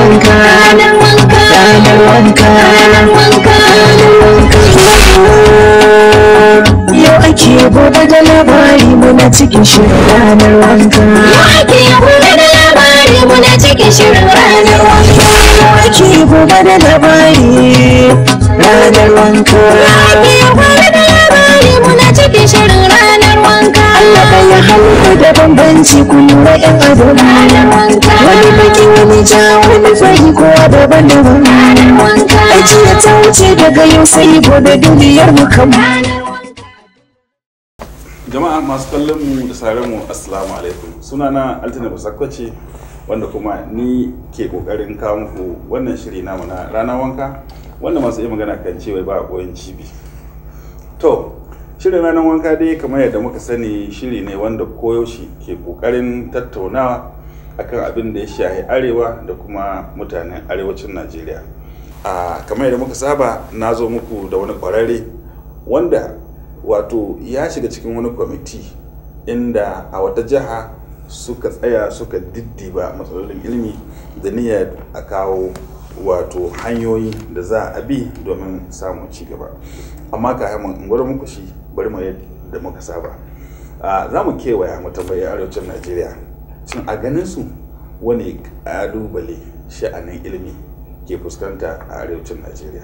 wanka ranar wanka ranar wanka ranar wanka yau ake gobe da labari muna cikin shirin ranar wanka Yau ake gobe da labari muna cikin shirin ranar wanka. yau ake gobe da labari ranar wanka Ake gobe da labari muna cikin shirin ranar wanka. Allah ɗaya hannu da bambanci ku lura yan ado Ranar wanka. wani baki wani ja wani fari kowa daban-daban Ranar wanka. ajiya ta wuce daga yau sai gobe duniyar mu kan jama'a masu kallon mu da sauraron mu assalamu alaikum sunana altina basakwace wanda kuma ni ke kokarin kawo muku wannan shiri namu na rana wanka wanda masu iya magana kan cewa ba a koyon cibi to shirin ranar wanka dai kamar yadda muka sani shiri ne wanda koyaushe ke kokarin tattaunawa akan abin da ya shahi arewa da kuma mutanen arewacin najeriya a kamar yadda muka saba na zo muku da wani kwararre wanda wato ya shiga cikin wani kwamiti inda a wata jiha suka tsaya suka diddiba matsalolin ilimi da niyyar a kawo wato hanyoyi da za a bi domin samun ci gaba amma ka in gwada muku shi bari mu yadda muka saba a za mu kewaya mu tambayi arewacin najeriya shin a ganin su wani ƙalubale sha'anin ilimi ke fuskanta a arewacin najeriya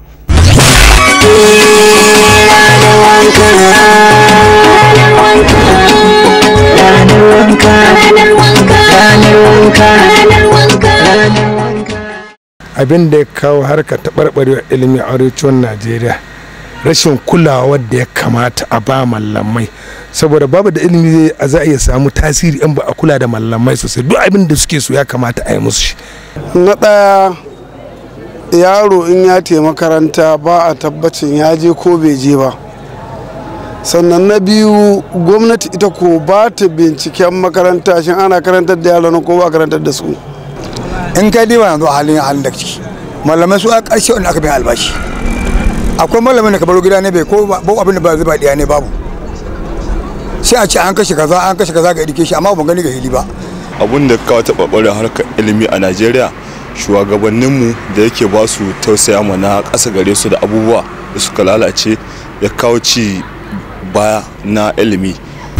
ranar wanka Ranar wanka. ranar wanka Ranar wanka. ranar wanka abin da ya kawo harka taɓarɓarewar ilimi a arewacin najeriya rashin kulawa wadda ya kamata a ba mallamai saboda babu da ilimi zai a za a iya samu tasiri in ba a kula da mallamai sosai duk abin da suke so ya kamata a yi musu shi na ɗaya yaro in ya te makaranta ba a tabbacin ya je ko bai je ba sannan na biyu gwamnati ita ko ba ta binciken makaranta shin ana karantar da yaran ko ba a karantar da su in ka diba yanzu a halin halin da ciki malamai su a ƙarshe wanda aka bin albashi akwai malamin da ka baro gida ne bai ko ba abin da ba zai ba diya ne babu sai a ce an kashe kaza an kashe kaza ga education amma ban gani ga hili ba abun da kawo taɓarɓarin harkar ilimi a najeriya shugabanninmu da yake ba su tausaya mana ƙasa gare su da abubuwa da suka lalace ya kawo ci baya na ilimi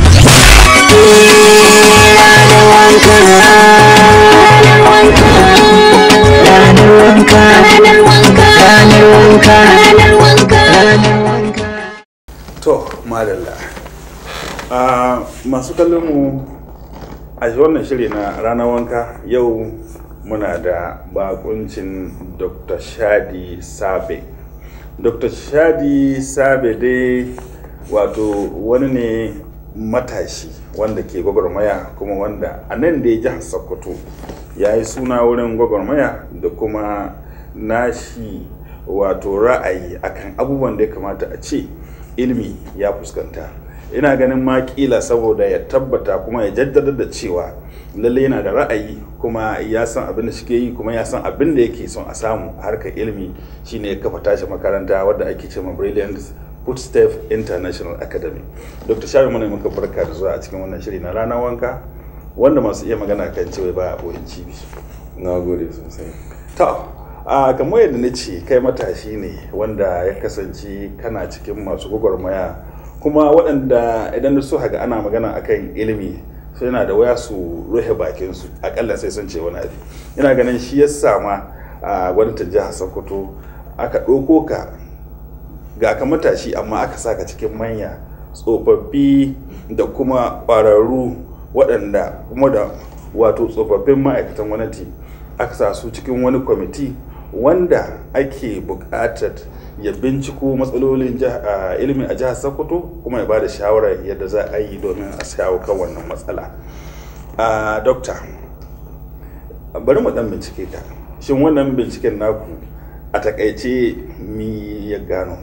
ranar wanka Ranar wanka. ranar wanka Ranar wanka. ranar wanka to madalla a masu kallon mu a wannan shiri na ranar wanka yau muna da bakuncin dr shadi sabe dr shadi sabe dai wato wani ne matashi wanda ke gwagwarmaya kuma wanda a nan da ya jihar sokoto ya yi suna wurin gwagwarmaya da kuma nashi wato ra'ayi akan abubuwan da ya kamata a ce ilimi ya fuskanta ina ganin ma kila saboda ya tabbata kuma ya jaddada da cewa lalle yana da ra'ayi kuma ya san abin da shike yi kuma ya san abin da yake son a samu a harkar ilimi shine ya kafa tashi makaranta wadda ake ce ma brilliant footstep international academy dr shari mana muka barka da zuwa a cikin wannan shiri na ranar wanka wanda masu iya magana kan cewa ba a boyin cibi na gode sosai to a kamar yadda na ce kai matashi ne wanda ya kasance kana cikin masu gwagwarmaya kuma waɗanda idan da su haga ana magana akan ilimi sai yana da waya su rufe bakinsu akalla sai sun ce wani abu ina ganin shi ya sama a gwamnatin jihar sokoto aka ɗauko ka ga ka matashi amma aka saka cikin manya tsofaffi da kuma ƙwararru waɗanda kuma da wato tsofaffin ma'aikatan gwamnati aka sa su cikin wani kwamiti wanda ake buƙatar ya binciko matsalolin ilimin a jihar sokoto kuma ya ba da shawarar yadda za a yi domin a shawo kan wannan matsala dokta bari mu dan bincike ka shin wannan binciken naku a takaice mi ya gano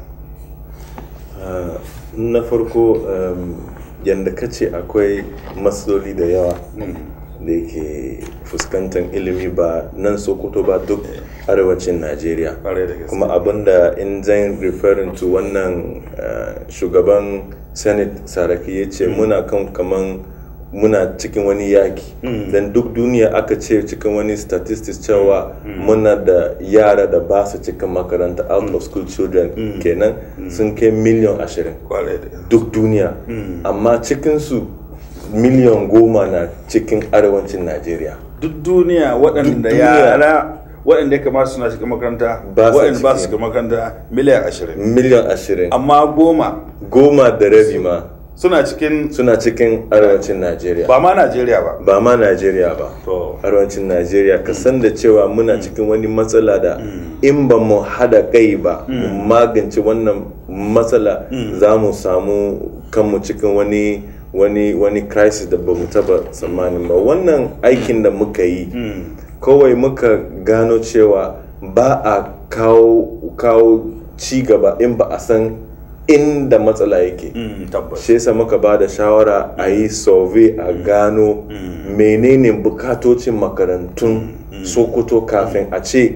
na farko yadda ka ce akwai matsaloli da yawa da yake fuskantar ilimi ba nan sokoto ba duk arewacin najeriya kuma abinda in zan referring to wannan shugaban senate saraki ya ce muna kan kaman muna cikin wani yaki dan duk duniya aka ce cikin wani statistics cewa muna da yara da ba su cikin makaranta out of school children kenan sun kai miliyan ashirin duk duniya amma cikinsu miliyan goma na cikin arewacin najeriya duk duniya waɗanda duniya. yara waɗanda ya kamata suna shiga makaranta Ba su waɗanda ba su ciki. shiga makaranta miliyan ashirin miliyan ashirin amma goma goma da rabi ma suna cikin suna cikin arewacin najeriya ba ma najeriya ba ba ma najeriya ba to arewacin najeriya ka san da cewa muna cikin wani matsala da in ba mu hada kai ba mu magance wannan matsala za mu samu kanmu cikin wani wani wani crisis da ba mu taba tsammanin ba wannan aikin da muka yi kawai muka gano cewa ba a kawo kawo ci gaba in ba a san inda matsala yake mm, tabbas shi yasa muka ba da shawara a yi survey a gano menene bukatocin makarantun sokoto kafin a ce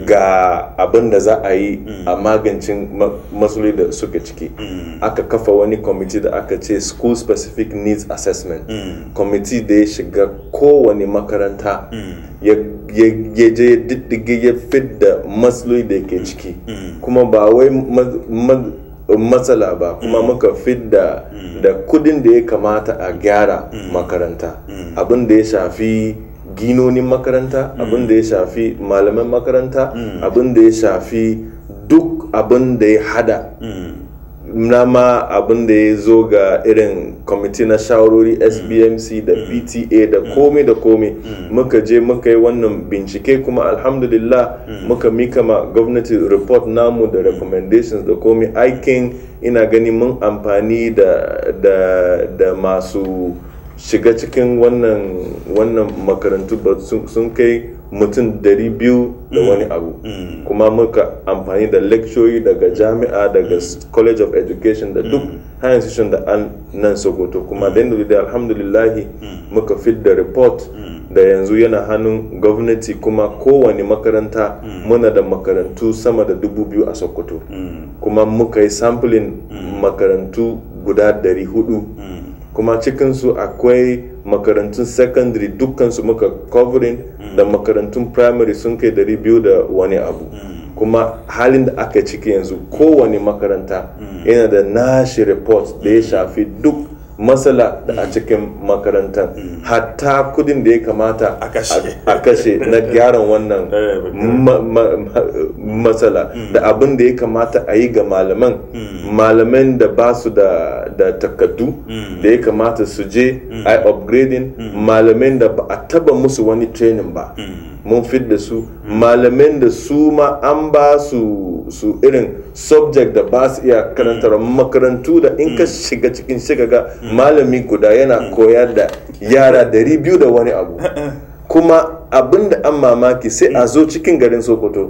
ga abin da za a yi a magancin ma- matsaloli da suke ciki aka kafa wani kwamiti da aka ce school specific needs assessment kwamiti da ya shiga kowane makaranta ya ya- ya je diddige ya fidda matsaloli da ke ciki kuma ba wai ma- ma- matsala ba kuma muka fidda da kudin da ya kamata a gyara makaranta abin da ya shafi ginonin makaranta abin da ya shafi malaman makaranta abin da ya shafi duk abin da ya hada na ma abin da ya zo ga irin kwamiti na shawarori sbmc da pta da komai da komai muka je muka yi wannan bincike kuma alhamdulillah muka mika ma gwamnati report namu da recommendations da komai aikin ina gani mun amfani da, da, da masu shiga cikin wannan wannan makarantu ba sun sun kai mutum dari biyu da wani abu kuma muka amfani da lecturori daga jami'a daga s- college of education da duk higher institution da an nan sokoto kuma da yadda da alhamdulillahi muka fit da report da yanzu yana hannun gwamnati kuma kowane makaranta muna da makarantu sama da dubu biyu a sokoto kuma muka yi sampling makarantu guda dari hudu kuma cikinsu akwai makarantun secondary dukkansu muka covering da makarantun primary sun kai dari biyu da wani abu kuma halin da aka ciki yanzu kowane makaranta yana da nashi report da ya shafi duk matsala da a cikin makarantar hatta kudin da ya kamata A kashe. a kashe na gyaran wannan Eh, ba- ma- ma- ma- matsala da abin da ya kamata a yi ga malaman malaman da ba su da da takaddu da ya kamata su je a yi upgrading malaman da ba a taba musu wani training ba mun fit da su malaman da su ma an ba su su irin subject da ba su iya karantar makarantu da in ka shiga cikin shiga ga malami guda yana koyar da yara dari biyu da wani abu kuma abin da an mamaki sai a zo cikin garin sokoto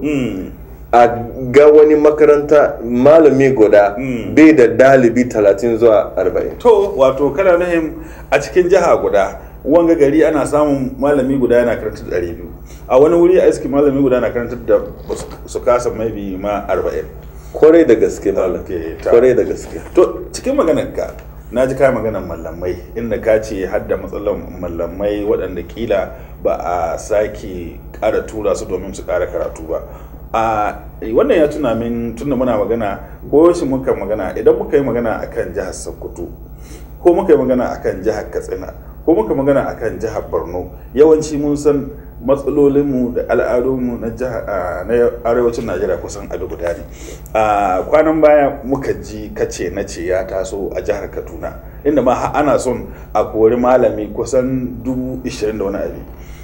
a ga wani makaranta malami guda bai da dalibi 30 zuwa 40 to wato kana nufin a cikin jiha guda wanga gari ana samun malami guda yana karantar da biyu a wani wuri a iski malami guda na karantar da ba su- su kasa maybe ma arba'in kwarai da gaske malam Okay, ta- kwarai da gaske to cikin maganar ka na ji ka maganar mallamai inda ka ce har da matsalar mallamai waɗanda kila ba a sake ƙara tura su domin su ƙara karatu ba a wannan ya tuna min tunda muna magana ko shi muka magana idan muka yi magana akan jihar sokoto ko muka yi magana akan jihar katsina ko muka magana akan jihar borno yawanci mun san matsalolinmu da al'adunmu na jihar a, na arewacin najeriya kusan abu guda ne a kwanan baya muka ji kace na ce ya taso a jihar kaduna inda ma har ana son a kori malami kusan dubu ishirin da wani abu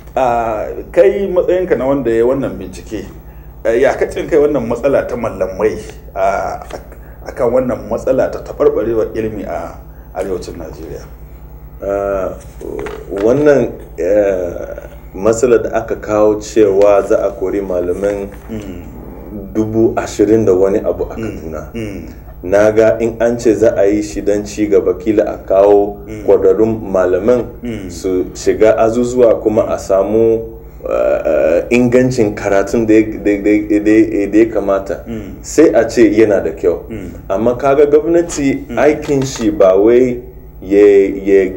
a kai matsayinka na wanda ya wannan bincike eh, ya kacin kai wannan matsala ta mallamai a akan wannan matsala ta taɓarɓarewar ilimi a arewacin najeriya Ah, wannan eh, matsala da aka kawo cewa za a kori malaman dubu ashirin da wani abu a kaduna na ga in an ce za a yi shi don ci gaba kila a kawo kwararrun malaman su shiga azuzuwa kuma a samu uh, ingancin karatun da ya- da- da da- da ya kamata sai a ce yana da kyau amma kaga gwamnati aikin shi ba wai ya ya- ya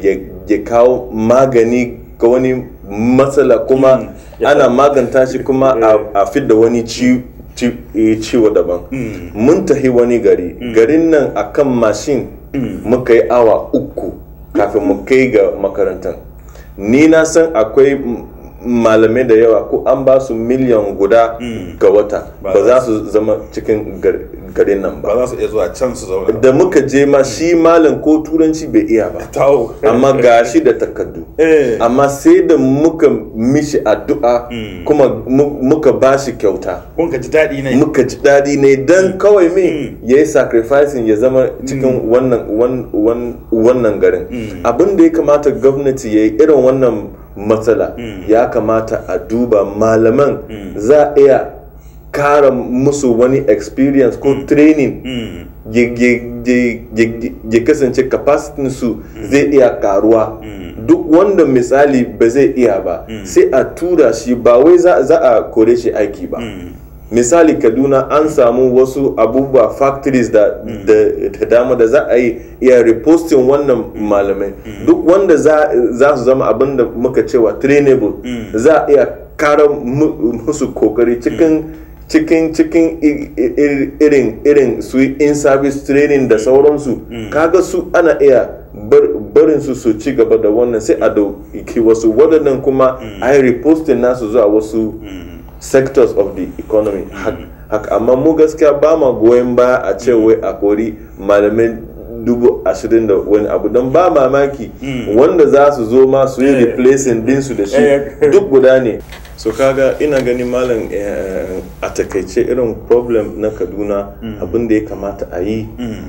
ya kawo magani ga wani matsala kuma ana maganta shi kuma a- a fidda wani ci- ci- eh, ciwo daban mun tahi wani gari garin nan akan mashin muka yi awa uku kafin mu kai ga makarantar ni na san akwai m- malamai da yawa ko an ba su miliyan guda ga wata ba za su zama cikin gar- garin nan ba ba za su iya zuwa can su zauna da muka je ma shi malam ko turanci bai iya ba tawo amma ga shi da takardu Eh. amma sai da muka mishi addu'a kuma mu- muka ba shi kyauta kun ka ji daɗi ne muka ji daɗi ne don kawai me ya yi sacrificing ya zama cikin wannan wan- wan- wannan garin abin da ya kamata gwamnati ya yi irin wannan matsala ya kamata a duba malaman za a iya kara musu wani experience ko training ya- ya- ya- ya- ya kasance capacity su zai iya karuwa duk wanda misali ba zai iya ba sai a tura shi ba wai za za a kore shi aiki ba misali kaduna an samu wasu abubuwa factories da da da dama da za a yi iya reposting wannan malamai duk wanda za za su zama abin da muka cewa trainable za a iya kara mu- musu kokari cikin cikin cikin i- i- i- irin irin su in service training da sauransu kaga su ana iya bar- barin su su ci gaba da wannan sai a dauki wasu waɗannan kuma a yi reposting nasu zuwa wasu sectors of the economy Hak- haka amma mu gaskiya ba ma goyon baya a ce wai a kori malamai dubu ashirin da wani abu don ba mamaki wanda za su zo ma su yi Eh. replacing dinsu da shi Eh. duk guda ne so kaga ina gani malam eh, a takaice irin problem na kaduna abin da ya kamata a yi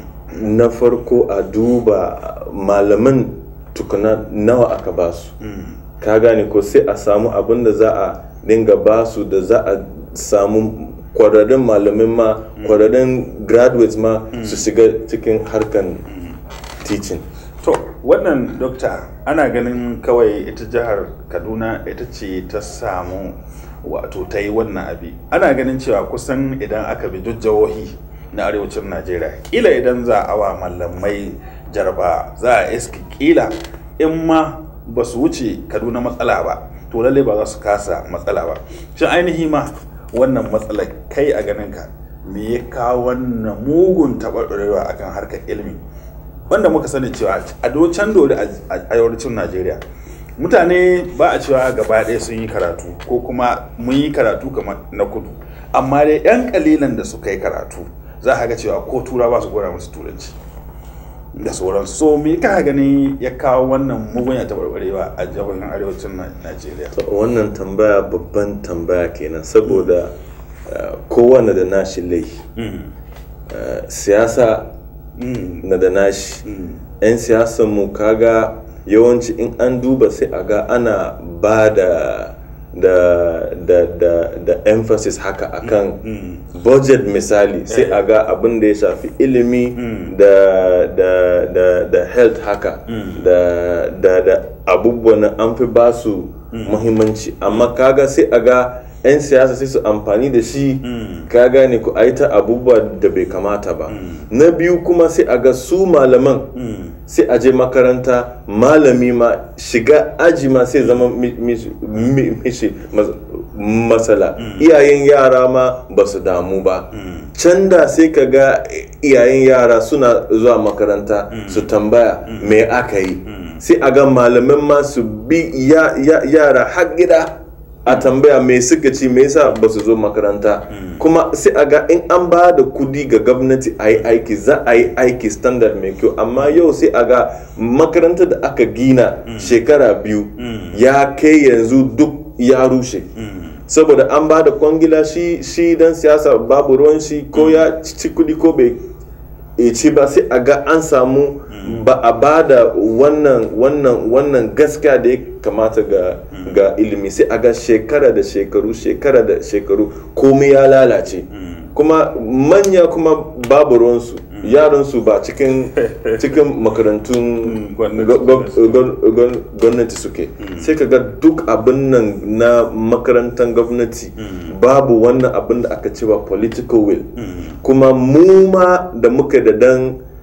na farko a duba malaman tukuna nawa aka ba su ka gane ko sai a samu abin da za a dinga ba su da za a samu kwararrun malamin ma kwararrun graduates ma su shiga cikin harkan teaching to wannan dokta ana ganin kawai ita jihar kaduna ita ce ta samu wato ta yi wannan abi ana ganin cewa kusan idan aka bi duk jihohi na arewacin najeriya kila idan za a wa mallamai jarba za a iska kila in ma ba su wuce kaduna matsala ba to lalle ba za su kasa matsala ba shin ainihi ma wannan matsalar kai a ganinka me ya kawo wannan mugun taɓarɓarewa akan harkar ilimi wanda muka sani cewa a can dole a arewacin najeriya mutane ba a cewa gaba ɗaya sun yi karatu ko kuma mun yi karatu kamar na kudu amma dai 'yan kalilan da suka yi karatu za a ga cewa ko tura ba su gora musu turanci da sauransu so me ka gani ya kawo wannan mugun ya taɓarɓarewa a jihohin arewacin Na- najeriya To, wannan tambaya babban tambaya kenan saboda uh, kowane da nashi laifi Uh, siyasa na da nashi 'yan siyasan mu kaga yawanci in an duba sai a ga ana ba da da da da da emphasis haka akan budget misali sai a ga abin da ya shafi ilimi da da da da health haka da da da abubuwan an fi ba su muhimmanci amma kaga sai a ga 'yan siyasa sai su amfani da shi ka gane ku a yi ta abubuwa da bai kamata ba na biyu kuma sai a ga su malaman sai a je makaranta malami ma shiga aji ma sai zama mi- mi- mi- mishi mas- matsala iyayen yara ma ba su damu ba can da sai ka ga iyayen yara suna zuwa makaranta su tambaya me aka yi sai a ga malaman ma su bi ya- ya- yara har gida a tambaya me suka ci me yasa ba su zo makaranta kuma sai a ga in an ba da kudi ga gwamnati a yi aiki za a yi aiki standard mai kyau amma yau sai a ga makarantar da aka gina shekara biyu ya kai yanzu duk ya rushe saboda an ba da kwangila shi shi dan siyasa babu ruwan shi ko ya ci kudi ko bai e ci ba sai a ga an samu ba a ba da wannan wannan wannan gaskiya da ya kamata ga ga ilimi sai a ga shekara da shekaru shekara da shekaru komai ya lalace kuma manya kuma babu ruwansu yaransu ba cikin cikin makarantun gwamnati. gwa- gwa- gwa- gwa- gwamnati suke sai ka ga duk abin nan na makarantar gwamnati babu wannan abin da aka cewa political will kuma mu ma da muka da dan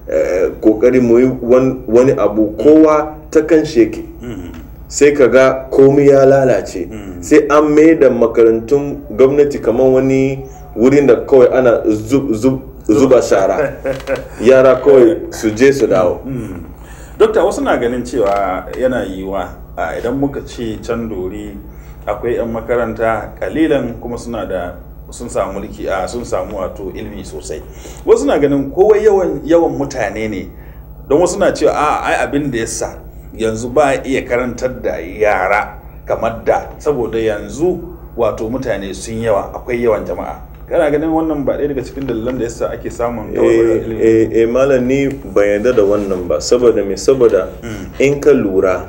eh, kokari mu yi wan- wani abu kowa ta kan shi yake sai ka ga komai ya lalace sai an mai da makarantun gwamnati kamar wani wurin da kawai ana zub- zub- zuba shara yara kawai su je su dawo dokta wasu na ganin cewa yana yiwuwa a idan muka ce can dori akwai 'yan makaranta kalilan kuma suna da sun samu mulki a sun samu wato ilimi sosai wasu na ganin kowa yawan yawan mutane ne don wasu na cewa a ai abin da yasa yanzu ba a iya karantar da yara kamar da saboda yanzu wato mutane sun yawa akwai yawan jama'a kana ganin wannan ba ɗaya daga cikin dalilan da yasa ake samun tawarwarar eh ilimi eh, eh, malam ni ban yarda da wannan ba saboda me saboda in ka lura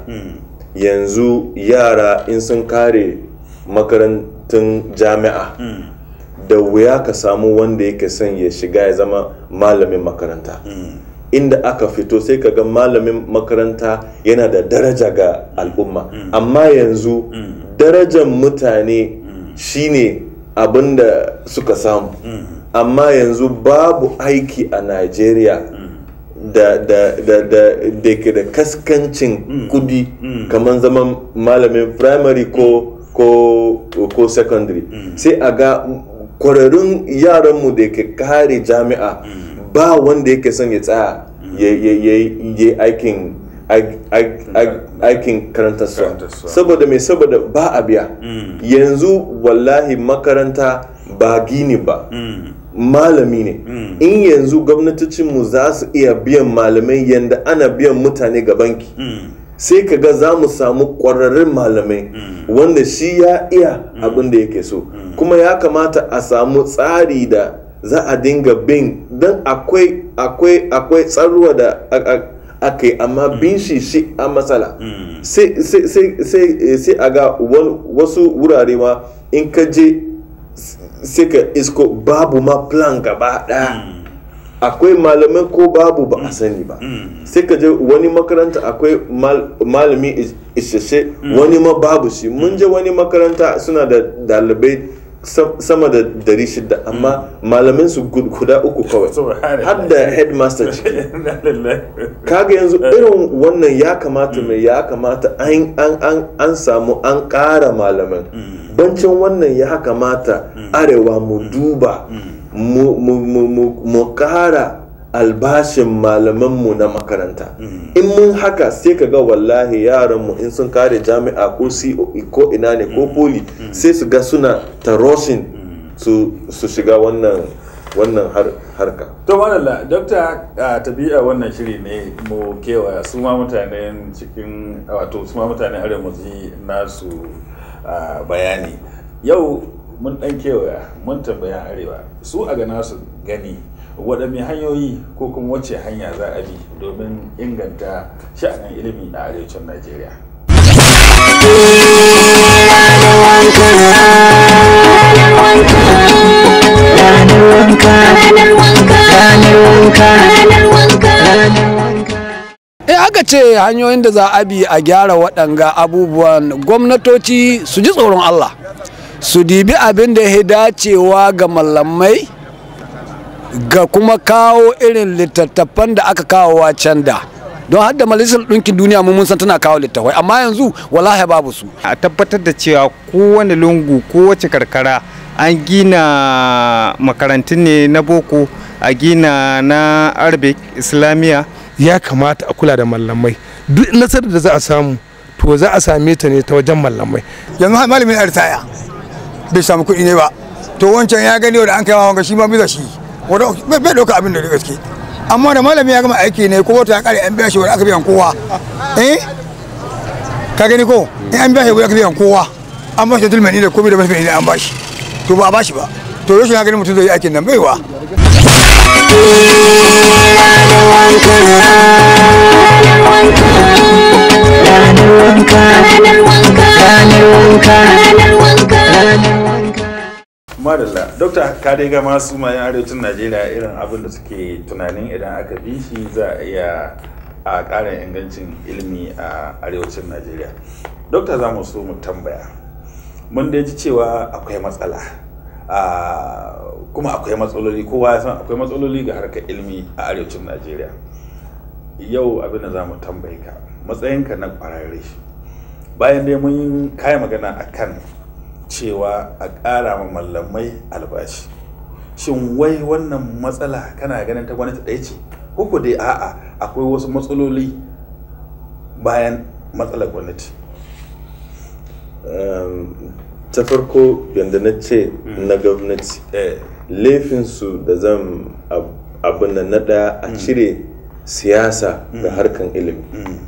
yanzu yara in sun kare makarantun jami'a da wuya ka samu wanda yake son ya shiga ya zama malamin makaranta inda aka fito sai ka ga malamin makaranta yana da daraja ga al'umma amma yanzu darajar mutane shine abin da suka samu amma yanzu babu aiki a Najeriya da da da da da ke da kaskancin kudi kamar zaman malamin primary ko ko ko secondary sai a ga kwararrun yaranmu da ke kare jami'a ba wanda yake son ya tsaya ya ya- ya- ya aikin ai- ai- ai- aikin karantarsa Karantarsuwa. saboda mai saboda ba a biya yanzu wallahi makaranta ba gini ba malami ne in yanzu gwamnatocinmu za su iya biyan malamai yadda ana biyan mutane ga banki sai ka ga za mu samu ƙwararrun malamai wanda shi ya iya abin da yake so kuma ya kamata a samu tsari da za a dinga bin don akwai akwai akwai tsaruwa da a- a- aka yi amma bin shi shi a matsala sai sai- sai- sai sai a ga wal- wasu wurare ma in ka je sai ka isko babu ma plan gaba ɗaya akwai malamai ko babu ba a sani ba sai ka je wani makaranta akwai mal- malami is- isasshe wani ma babu shi mun je wani makaranta suna da dalibai sam- sama da dari shida amma malamin su gud- guda uku kawai Subhanallah. har da headmaster ciki Inna lillahi. kaga yanzu irin wannan ya kamata mai ya kamata an an an an samu an ƙara malaman bancin wannan ya kamata arewa mu duba mu mu mu mu mu ƙara albashin malamanmu na makaranta in mun haka sai ka ga wallahi yaranmu in sun kare jami'a ko COE ko ina ne ko poli sai su ga suna taroshin su su shiga wannan wannan har- harka to malalla dokta a tabi'a wannan shiri ne mu kewaya su ma mutanen cikin wato su ma mutanen arewa mu ji nasu ah, bayani yau mun dan kewaya mun tambaya arewa su a ga nasu gani waɗanne hanyoyi ko kuma wacce hanya za a bi domin inganta sha'anin ilimi a arewacin najeriya ranar wanka Ranar wanka. ranar wanka Ranar wanka. in aka ce hanyoyin da za a bi a gyara waɗanga abubuwan gwamnatoci su ji tsoron Allah su dibi abin da ya dacewa ga mallamai ga kuma kawo irin littattafan da aka kawo can da don har da majalisar ɗinkin duniya mu mun san tana kawo littattafai amma yanzu wallahi babu su a tabbatar da cewa kowane lungu kowace karkara an gina makarantun ne na boko a gina na arabic islamiyya ya kamata a kula da mallamai duk nasarar da za a samu to za a same ta ne ta wajen mallamai yanzu har malamin ya ritaya bai samu kuɗi ne ba to wancan ya gani wanda an kai wa wanga shi ma bisa shi wanda bai bai ɗauka abin da da gaske amma da malami ya gama aiki ne ko wata ya kare an biya shi wanda aka biyan kowa eh ka gani ko in an biya shi wanda aka biyan kowa an ba shi dulmani da komai da mafi ne an ba shi to ba a ba shi ba to yau shi na gani mutum zai yi aikin nan baiwa ranar wanka Ranar wanka. ranar wanka Ranar wanka. madalla dokta ka dai ga masu mayan arewacin najeriya irin abin da suke tunanin idan aka bi shi za a iya a ƙara ingancin ilimi a arewacin najeriya dokta za mu so mu tambaya mun da ji cewa akwai matsala a kuma akwai matsaloli kowa ya san akwai matsaloli ga harkar ilimi a arewacin najeriya yau abin da za mu tambayi ka matsayinka na kwararre bayan dai mun kayi magana a kan cewa a ƙara ma mallamai albashi shin wai wannan matsala kana ganin ta gwamnati ɗaya ce ko dai a'a akwai wasu matsaloli bayan matsalar gwamnati ta farko yadda na ce na gwamnati laifinsu da zan abin da na ɗaya a cire siyasa da harkan ilimi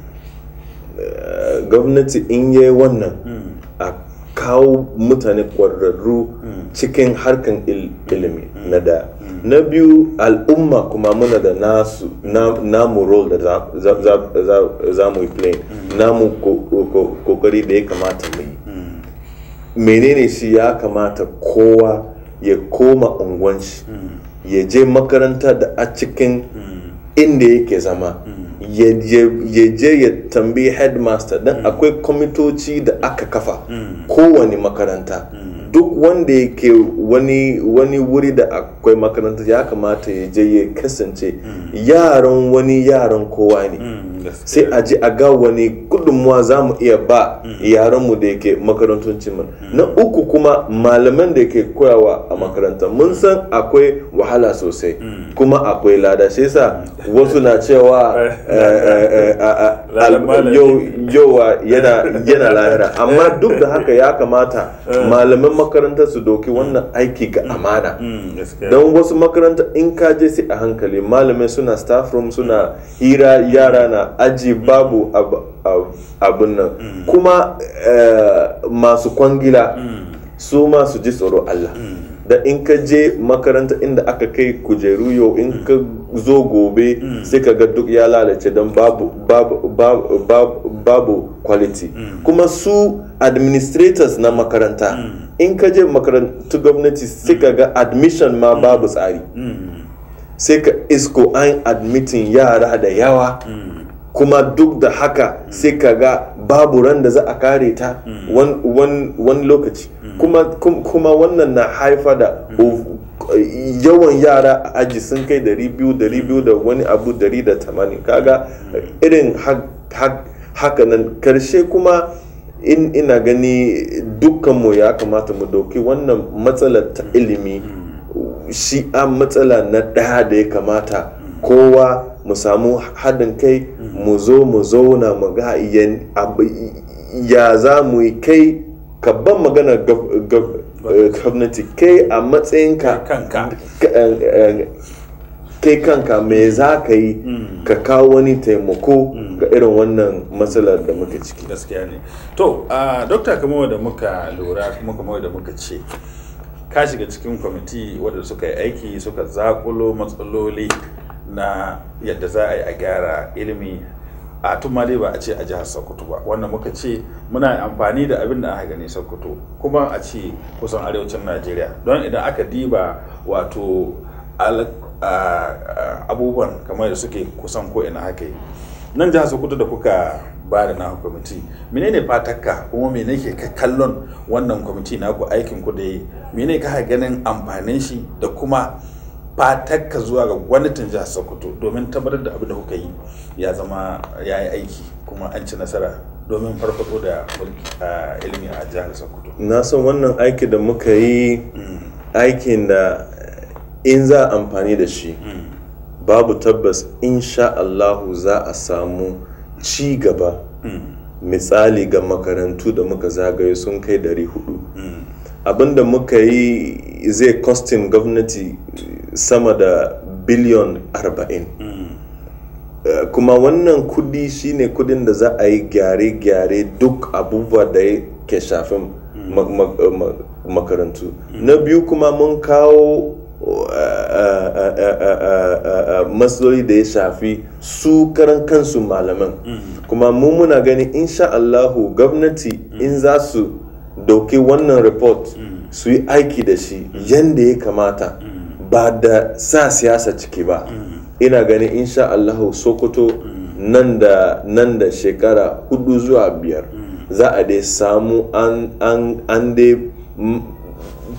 gwamnati in yi wannan a kawo mutane ƙwararru cikin harkan ilimi na da na biyu al'umma kuma muna da nasu namu role da za mu yi play namu kokari da ya kamata mu yi menene shi ya kamata kowa ya koma unguwan shi ya je makaranta da a cikin inda yake zama ya je ya tambayi headmaster don akwai kwamitoci da aka kafa kowane makaranta duk wanda yake wani wani wuri da akwai makaranta ya kamata ya je ya kasance yaran wani yaran kowa ne sai a ji a ga wani gudunmuwa za mu iya ba yaranmu da yake makarantocin mu na uku kuma malaman da yake koyawa a makaranta mun san akwai wahala sosai kuma akwai lada shi yasa wasu na cewa yowa yana lahira amma duk da haka ya kamata malaman makaranta su doki wannan aiki ga amana don wasu makaranta in ka je sai a hankali malamai suna staff room suna hira yara na aji babu abin nan kuma masu kwangila su ma su ji tsoro Allah da in ka je makaranta inda aka kai kujeru yau in ka zo gobe sai ka ga duk ya lalace don babu babu babu babu quality kuma su administrators na makaranta in ka je makarantu gwamnati sai ka ga admission ma babu tsari sai ka isko an admitin yara da yawa kuma duk da haka sai ka ga babu ran da za a kare ta wani lokaci kuma wannan na haifa da yawan yara a aji sun kai 200 da wani abu 180 kaga irin haka nan karshe kuma in ina gani dukkanmu ya kamata mu dauki wannan matsalar ta ilimi shi a matsala na ɗaya da ya kamata kowa mu samu haɗin kai mu zo mu zauna mu ga ya za mu yi kai ka ban magana gwamnati kai a matsayinka kai kanka me za ka yi ka kawo wani taimako ga irin wannan matsalar da muke ciki gaskiya ne to dokta kamar da muka lura kuma kamar da muka ce ka shiga cikin kwamiti wadda suka yi aiki suka zakulo matsaloli na yadda za a yi a gyara ilimi a tun ma dai ba a ce a jihar sokoto ba wannan muka ce muna amfani da abin da aka gani sokoto kuma a ce kusan arewacin najeriya don idan aka diba wato abubuwan kamar da suke kusan ko ina haka nan jihar sokoto da kuka ba da na kwamiti menene fatakka kuma mene ke kallon wannan kwamiti naku aikin ku da yi mene ka ganin amfanin shi da kuma fatakka zuwa ga gwamnatin jihar sokoto domin tabbatar da abin da kuka yi ya zama ya yi aiki kuma an ci nasara domin farfado da ilimi a jihar sokoto na san wannan aiki da muka yi aikin da in za amfani da shi babu tabbas insha Allahu za a samu ci gaba misali ga makarantu da muka zagaye sun kai 400 abinda muka yi zai kostin gwamnati sama da biliyon 40 uh, kuma wannan kudi shine kudin da za a yi gyare-gyare duk abubuwa da ya ke shafin makarantu na biyu kuma mun kawo matsaloli da ya shafi su karan kansu malaman kuma mu muna gani insha Allahu gwamnati in za su dauki wannan report su yi aiki da shi yadda ya kamata ba da sa siyasa ciki ba ina gani insha Allahu sokoto nan da nan da shekara hudu zuwa biyar za a dai samu an dai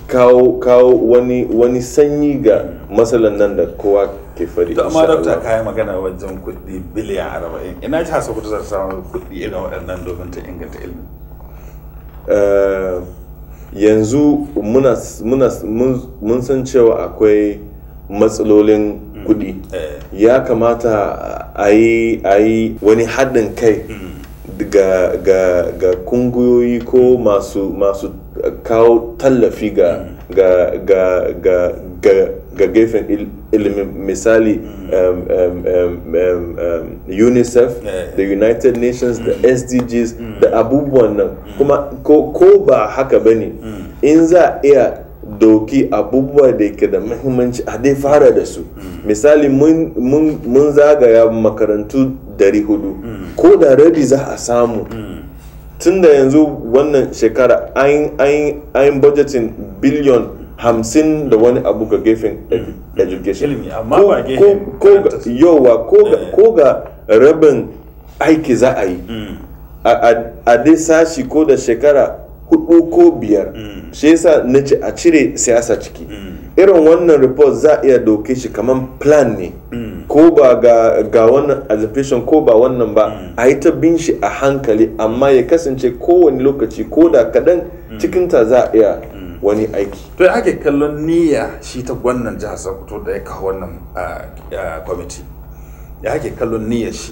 kawo kawo wani wani sanyi ga matsalan nan da kowa ke fari to amma insha dokta Allah. kayan magana wajen kuɗi biliyan arba'in ina jihar sokoto za ta samu kuɗi irin waɗannan domin ta inganta ilimi Eh, yanzu muna muna mun- mun san cewa akwai matsalolin kuɗi ya kamata a yi a yi wani haɗin kai ga ga ga kungiyoyi ko masu masu kawo tallafi ga ga ga ga ga ga gefen il- ilimin misali um, um, um, um, um, unicef the united nations da sdgs da abubuwan nan kuma ko, ko ba haka ba ne in za a iya doki abubuwa da ke da mahimmanci a dai fara da su misali mun- mun mun zagaya makarantu 400 ko da rabi za a samu tun da yanzu wannan shekara an budgeting biliyon hamsin da wani abu ga gefen edu- education Ilimi, amma Ko- ba gefen ko- ko ga- yowa ko ga- ko ga rabin aiki za a yi a- a a dai sashi ko da shekara hudu ko biyar shi yasa na ce a cire siyasa ciki irin wannan report za a iya doke shi kamar plan ne ko ba ga, ga wannan exhibition ko ba wannan ba a yi ta bin shi a hankali amma ya kasance kowane lokaci ko da kadan cikinta za a iya wani aiki to ya ake kallon niyya shi ta wannan jihar sokoto da ya kawo wannan ah, ah, kwamiti ya ake kallon niyyar shi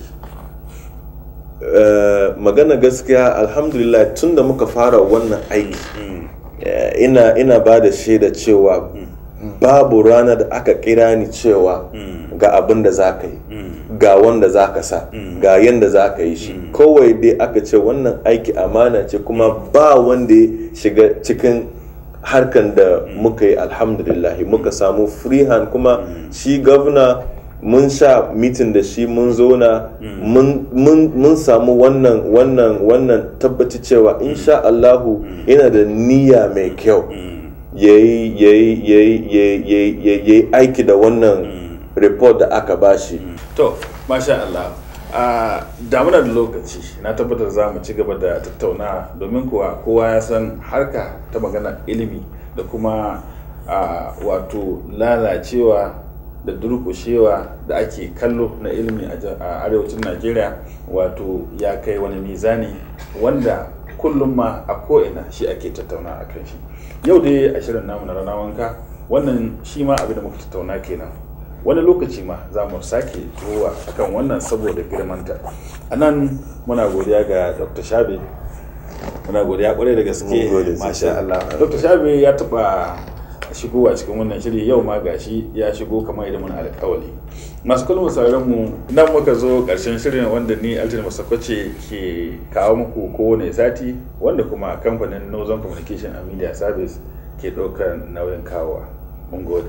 Uh, magana gaskiya alhamdulillah tun da muka fara wannan aiki uh, ina ina ba da shaida cewa babu rana da aka kira ni cewa ga abin da za ka yi ga wanda za ka sa ga yadda za ka yi shi kawai dai aka ce wannan aiki amana ce kuma ba wanda ya shiga cikin harkan da muka yi alhamdulillah muka samu free hand kuma shi gwamna mun sha mitin da shi mun zona mun- mun mun samu wannan wannan wannan tabbaci cewa insha Allahu yana da niyya mai kyau yayi yayi yayi yayi yayi- yayi aiki da wannan report da aka bashi to masha Allah a damuna da lokaci na tabbatar za mu ci gaba da tattauna domin kuwa kowa ya san harka ta magana ilimi da kuma a, wato lalacewa da durkushewa da ake kallo na ilimi a ja- a arewacin najeriya wato ya kai wani mizani wanda kullum ma a ko'ina shi ake tattauna a kan shi yau dai a shirin namu na rana wanka wannan shi ma abin da muka tattauna kenan wani lokaci ma za mu sake zuwa akan wannan saboda girmanta a nan muna godiya ga dr shabe muna godiya kwarai da gaske Mun gode sosai. masha Allah dr shabe ya taba shigowa cikin wannan shiri yau ma gashi ya shigo kamar idan muna alkawali masu kallon sauran mu nan muka zo karshen shirin wanda ni altin masakwace ke kawo muku kowane sati wanda kuma kamfanin northern communication and media service ke ɗaukar nauyin kawowa mun gode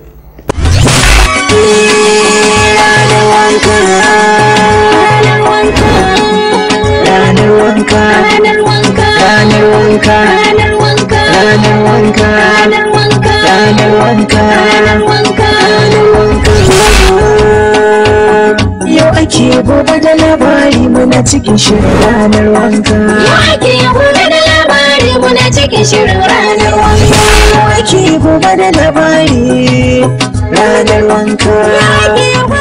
ranar wanka Ranar wanka. ranar wanka Ranar wanka. ranar wanka Ranar wanka. ranar wanka Ranar wanka. ranar wanka yau ake gobe da labari muna cikin shirin ranar wanka Yau ake gobe da labari muna cikin shirin ranar wanka. yau ake gobe da labari ranar wanka Yau ake